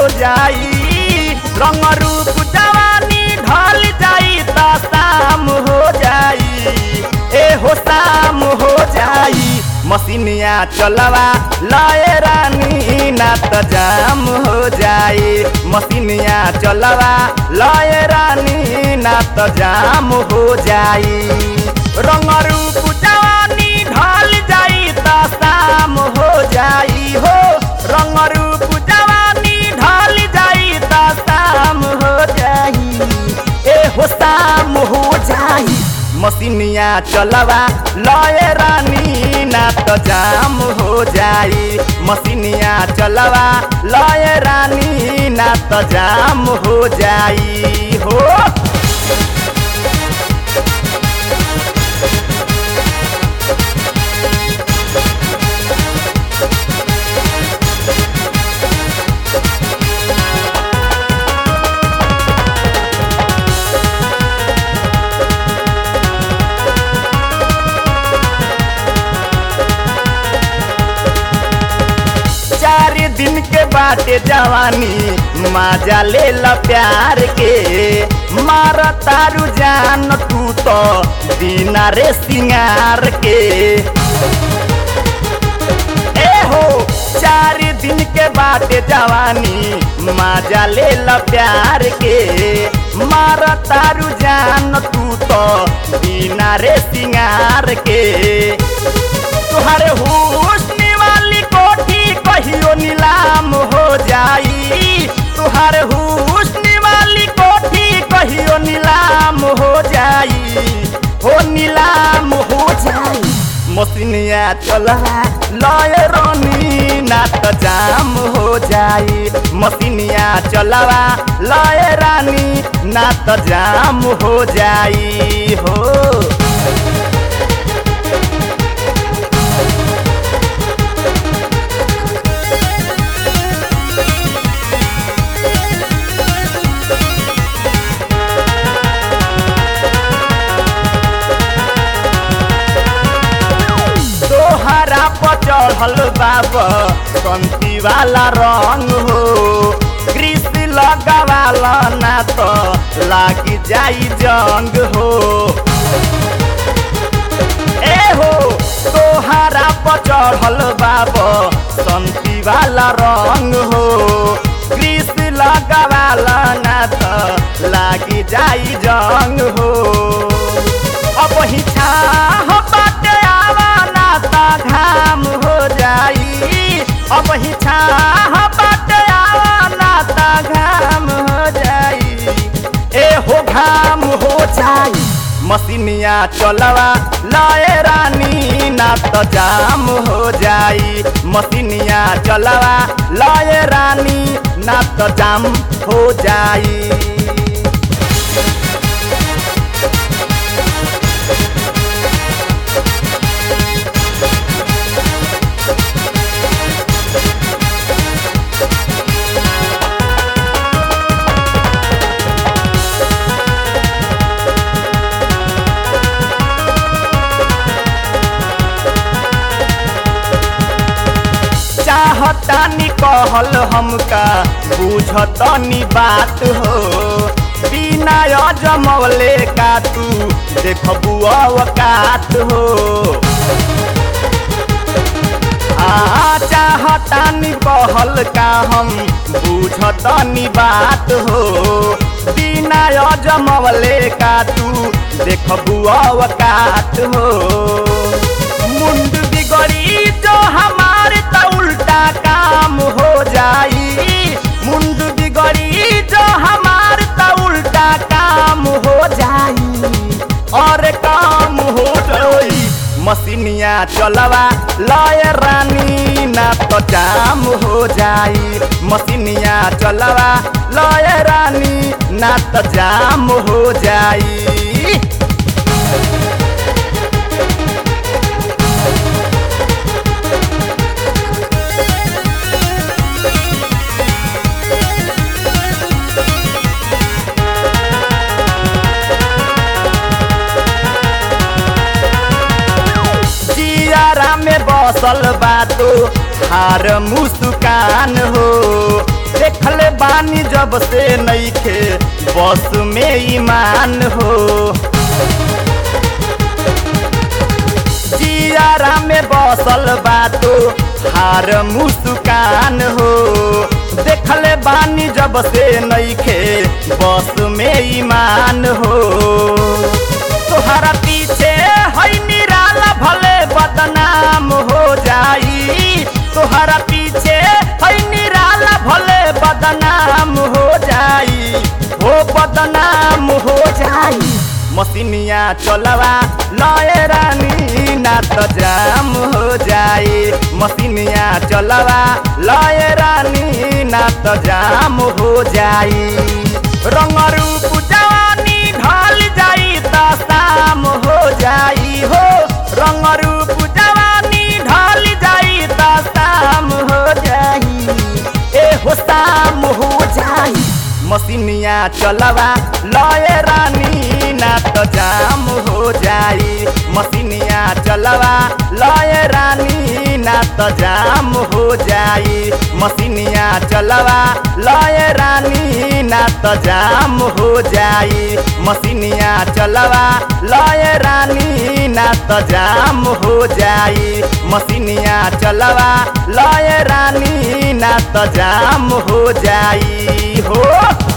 जाई रंग रूप जवानी ढल जाई त शाम हो जाई ए हो शाम हो जाई मसीनिया चलवा लय रानी ना त जाम हो जाई मसीनिया चलवा लय रानी ना त जाम हो जाई रंग रूप जवानी ढल जाई त शाम हो जाई हो रंग रूप जवानी ढल जाई त शाम हो जाई ए हो शाम हो जाई मसीनिया चलवा लय रानी ना त जाम हो जाई मसीनिया चलवा लय रानी ना त जाम हो जाई हो चार दिन के बाटे जवानी माजा ले ला प्यार के मार तारू जान तू तो बिना रे सिंगार के ए हो चार दिन के बाटे जवानी माजा ले ला प्यार के मार तारू जान तू तो बिना रे सिंगार के तुहरे हुस्न वाली कोठी कहियो नीलाम हो जाई तुहरे हुस्न वाली कोठी कहियो नीलाम हो जाई हो नीलाम हो जाई मसीनिया चलवा लय रोनी ना त जाम हो जाई मसीनिया चलवा लय रानी ना त जाम हो जाई हो तोहरा पर चढ़ल बाब कंती वाला रंग हो ग्रीस लगावाला ना तो लागी जाई जंग हो ए हो तोहरा पर चढ़ल बाब संती वाला रंग हो ग्रीस लगावाला ना तो लागी जाई जंग हो अब ही छाह बाटे आवा ना ता घाम हो जाई अब ही छाह बाटे आवा ना ता घाम हो जाई ए हो घाम हो जाई मसीनिया चलवा लय रानी ना त जाम हो जाई मसीनिया चलवा लय रानी ना त जाम हो जाई चाहतानी कहल हमका बुझतनी बात हो बिना अजमवले का तू देखबू अवकात हो आ चाहतानी कहल का हम बुझतनी बात हो बिना अजमवले का तू देखबू अवकात हो मुंड बिगड़ी जो हमारे त उल्टा काम हो जाई मुंड बिगड़ी जो हमारे त उल्टा काम हो जाई और काम हो जाई मसीनिया चलवा लय रानी ना तो जाम हो जाई मसीनिया चलवा लय रानी ना तो जाम हो जाई जियारा में बसल बातो हार मुस्कान हो देखले बानी जब से नईखे बस में ईमान हो जियारा में बसल बातो हार मुस्कान हो देखले बानी जब से नईखे बस में ईमान हो तोहरा पीछे है निराला भले बदनाम हो जाई तोहरा पीछे है निराला भले बदनाम हो जाई हो बदनाम हो जाई मसिनिया चलवा लय रानी ना तो जाम हो जाई मसिनिया चलवा लय रानी ना तो जाम हो जाई रंग रूप जवानी ढल जाई तो शाम हो जाई हो रंग रूप जवानी ढल जाई तो शाम हो जाई ए हो शाम हो जाई मसिनिया चलवा लय रानी ना तो जाम हो जाई मसिनिया चलवा लय रानी ना तो जाम हो जाई मसिनिया चलवा लय रानी ना तो जाम हो जाई मसिनिया चलवा लय रानी ना तो जाम हो जाई मसिनिया चलवा लय रानी ना तो जाम हो जाई हो